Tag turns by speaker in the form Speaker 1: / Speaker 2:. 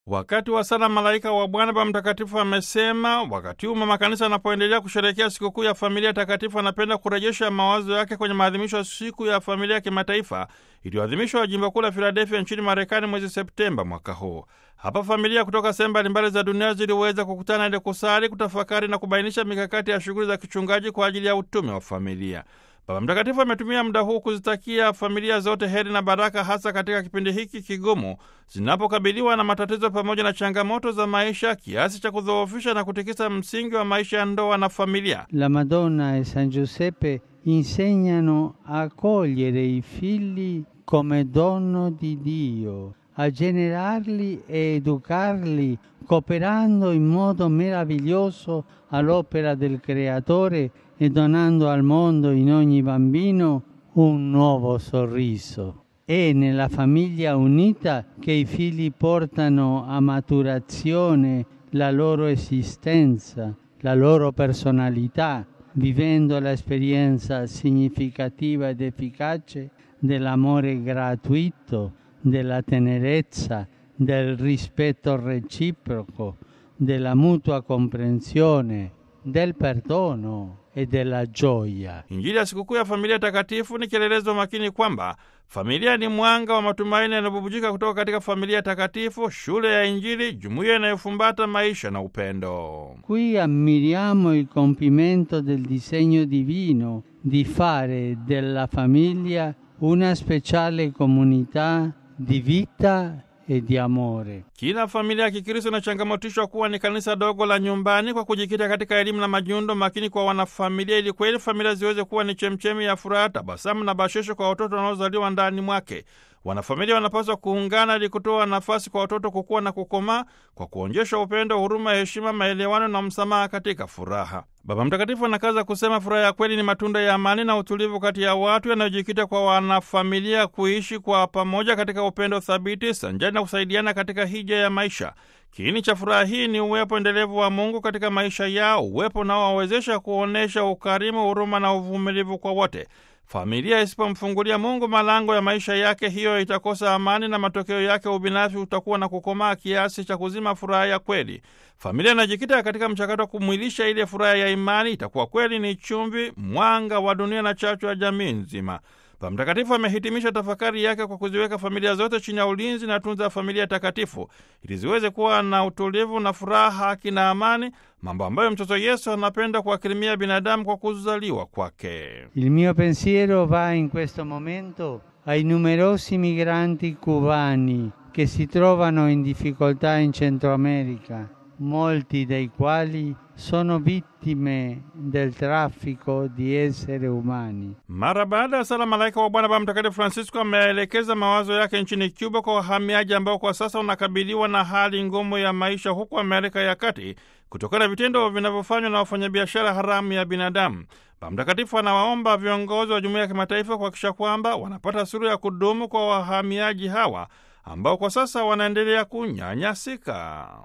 Speaker 1: Wakati wa sala malaika wa Bwana, Baba Mtakatifu amesema wakati huu mama kanisa anapoendelea kusherehekea sikukuu ya familia takatifu, anapenda kurejesha mawazo yake kwenye maadhimisho ya siku ya familia ya kimataifa iliyoadhimishwa jimbo kuu la Filadelfia nchini Marekani mwezi Septemba mwaka huu. Hapa familia kutoka sehemu mbalimbali za dunia ziliweza kukutana ili kusali, kutafakari na kubainisha mikakati ya shughuli za kichungaji kwa ajili ya utume wa familia. Baba Mtakatifu ametumia muda huu kuzitakia familia zote heri na baraka, hasa katika kipindi hiki kigumu zinapokabiliwa na matatizo pamoja na changamoto za maisha kiasi cha kudhoofisha na kutikisa msingi wa maisha ya ndoa na familia.
Speaker 2: La Madonna e San Giuseppe insegnano a cogliere i figli come dono di Dio, a generarli e educarli cooperando in modo meraviglioso all'opera del Creatore e donando al mondo in ogni bambino un nuovo sorriso. È nella famiglia unita che i figli portano a maturazione la loro esistenza, la loro personalità, vivendo l'esperienza significativa ed efficace dell'amore gratuito, della tenerezza, del rispetto reciproco, della mutua comprensione, del perdono e della gioia.
Speaker 1: Injili ya sikukuu ya familia takatifu ni kielelezo makini kwamba familia ni mwanga wa matumaini yanayobubujika kutoka katika familia takatifu, shule ya Injili, jumuiya inayofumbata maisha na upendo.
Speaker 2: Qui ammiriamo il compimento del disegno divino di fare della famiglia una speciale comunità di vita e di amore.
Speaker 1: Kila familia ya Kikristo inachangamotishwa kuwa ni kanisa dogo la nyumbani kwa kujikita katika elimu na majiundo makini kwa wanafamilia, ili kweli familia ziweze kuwa ni chemchemi ya furaha, tabasamu na bashesho kwa watoto wanaozaliwa ndani mwake. Wanafamilia wanapaswa kuungana ili kutoa nafasi kwa watoto kukua na kukomaa kwa kuonyesha upendo, huruma, heshima, maelewano na msamaha katika furaha. Baba Mtakatifu anakaza kusema furaha ya kweli ni matunda ya amani na utulivu kati ya watu yanayojikita kwa wanafamilia kuishi kwa pamoja katika upendo thabiti sanjani na kusaidiana katika hija ya maisha. Kiini cha furaha hii ni uwepo endelevu wa Mungu katika maisha yao, uwepo unaowawezesha kuonyesha ukarimu, huruma na uvumilivu kwa wote. Familia isipomfungulia Mungu malango ya maisha yake, hiyo itakosa amani na matokeo yake ubinafsi utakuwa na kukomaa kiasi cha kuzima furaha ya kweli. Familia inajikita katika mchakato wa kumwilisha ile furaha ya imani, itakuwa kweli ni chumvi, mwanga wa dunia na chachu ya jamii nzima. Baba Mtakatifu amehitimisha tafakari yake kwa kuziweka familia zote chini ya ulinzi na tunza ya familia takatifu ili ziweze kuwa na utulivu na furaha, haki na amani, mambo ambayo mtoto Yesu anapenda kuwakirimia binadamu kwa kuzaliwa kwake.
Speaker 2: Il mio pensiero va in questo momento ai numerosi migranti cubani che si trovano in difficoltà in Centro America, molti dei quali sono vittime del traffico di esseri umani.
Speaker 1: Mara baada ya sala malaika wa Bwana, Baba Mtakatifu Francisco ameelekeza mawazo yake nchini Cuba kwa wahamiaji ambao kwa sasa unakabiliwa na hali ngumu ya maisha huko Amerika ya Kati kutokana na vitendo vinavyofanywa na wafanyabiashara haramu ya binadamu. Baba Mtakatifu anawaomba viongozi wa jumuiya ya kimataifa kuhakikisha kwamba wanapata suluhu ya kudumu kwa wahamiaji hawa ambao kwa sasa wanaendelea kunyanyasika.